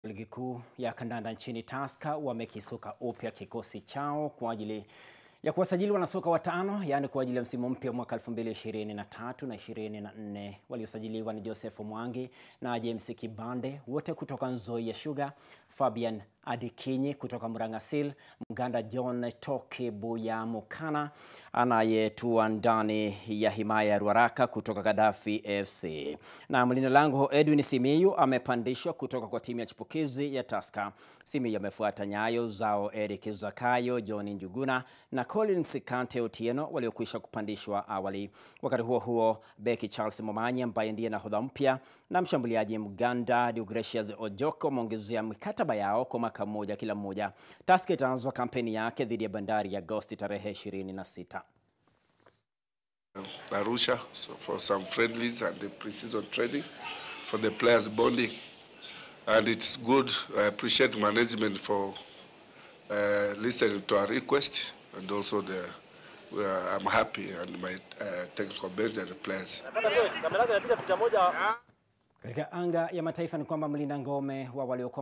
Ligi kuu ya kandanda nchini Tusker wamekisuka upya kikosi chao kwa ajili ya kuwasajili wanasoka watano, yaani kwa ajili ya msimu mpya mwaka 2023 na 24. Waliosajiliwa ni Joseph Mwangi na James Kibande, wote kutoka Nzoia Sugar, Fabian Adikinyi kutoka Murang'asil, Mganda John Toke Buyamukana anayetua ndani ya himaya ya Ruaraka kutoka Gaddafi FC, na mlinda lango Edwin Simiyu amepandishwa kutoka kwa timu ya chipukizi ya Tusker. Simiyu amefuata nyayo zao Eric Zakayo, John Njuguna na Collins Kante Otieno waliokwisha kupandishwa awali. Wakati huo huo, beki Charles Momanyi ambaye ndiye nahodha mpya na mshambuliaji Mganda Deogratius Ojoko wameongezea mikataba yao kwa mwaka mmoja kila mmoja. Tusker itaanza kampeni yake dhidi ya Bandari ya Agosti tarehe 26. Arusha so for some friendlies and the pre-season training for the players bonding and it's good I appreciate management for uh, listening to our request and also the uh, I'm happy and my uh, technical bench and the players Katika anga ya mataifa ni kwamba mlinda ngome wa waliokuwa